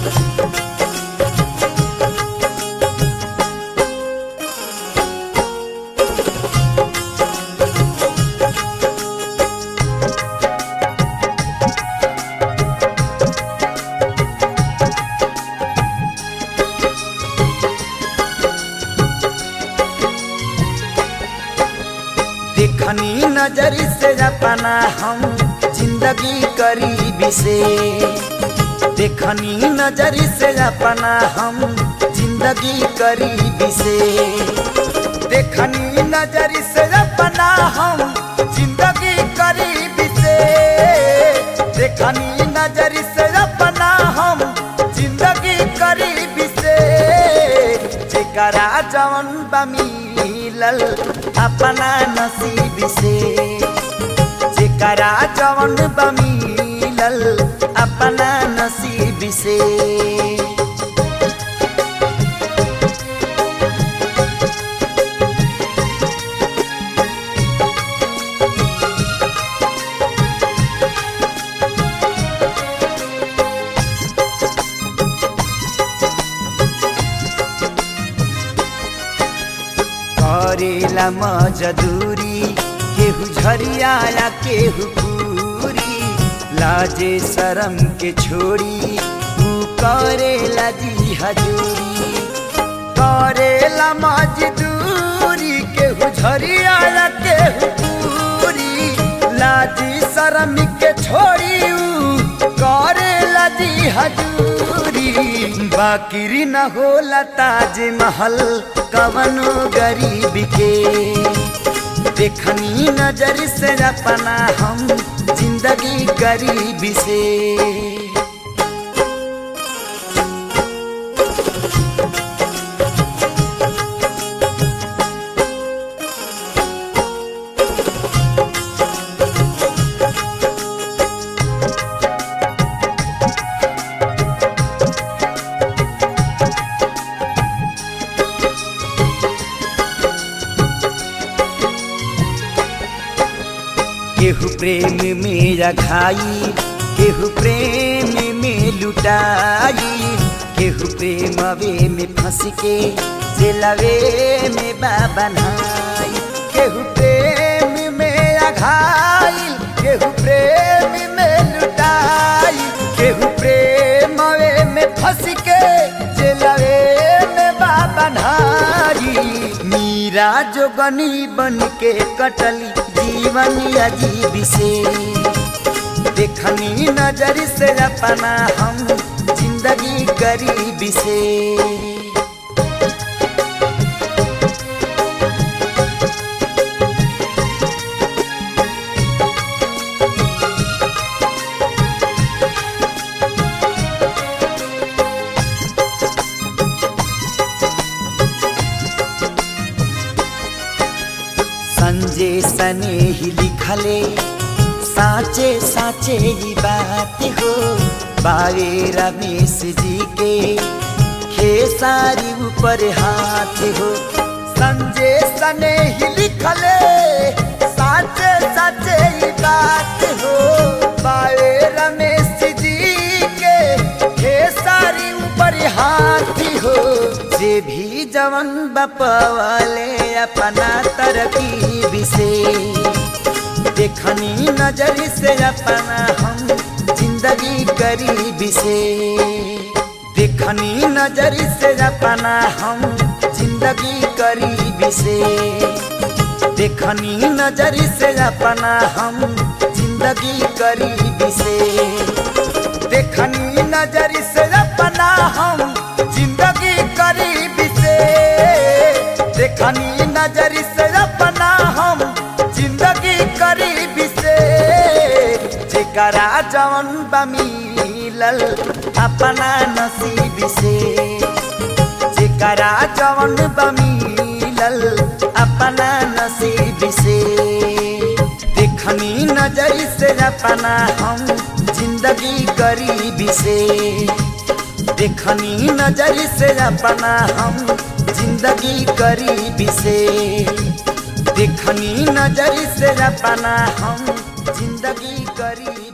देखनी नजर से अपना हम जिंदगी करीबी से देखनी नजर से अपना हम जिंदगी करीबी से देखनी नजर से अपना हम जिंदगी करीबी से देखनी नजर से अपना हम जिंदगी करीबी से जेकरा जवन बमिलल अपना नसीब से जेकरा जवन बमिलल अपना नसीब से करेला मजदूरी केहू झरियाया केहू पूरी लाजे शरम के छोड़ी तू करेला जी हजूरी करेला मजदूरी केहू झरियाया केहू पूरी लाजी शरम के छोड़ी ऊ करेला जी हजूरी बाकिरी न होला ताज महल कवनो गरीब के देखनी नजर से अपना हम जिंदगी गरीब से केहू प्रेम में रखाई केहू प्रेम में लुटाई केहू प्रेम वे में फंस के जेलवे में बाबनाई केहू प्रेम में अघाई केहू प्रेम में लुटाई केहू प्रेम वे में फंस के जेलवे में बाबनाई मीरा जोगनी बन के कटली जीवन अजीब से देखनी नजर से अपना हम जिंदगी गरीब से संजय सने ही लिखले साचे साचे ही बात हो बावे रमेश जी के खेसारी ऊपर हाथ हो संजय सने ही लिखले साचे साचे ही बात हो बावे रमेश जी के खेसारी ऊपर हाथ हो जे भी जवन बपवाले अपना तरकीब से देखनी नजर से अपना हम जिंदगी गरीब से देखनी नजर से अपना हम जिंदगी गरीब से देखनी नजर से अपना हम जिंदगी गरीब से देखनी नजर से अपना हम जिंदगी गरीब से देखनी नजर से अपना हम जिंदगी गरीब से जेकरा जवन बमिलल अपना नसीब से जेकरा जवन बमिलल अपना नसीब से देखनी नजर से अपना हम जिंदगी गरीब से देखनी नजर से अपना हम जिंदगी गरीब से देखनी नजर से अपना हम जिंदगी गरीब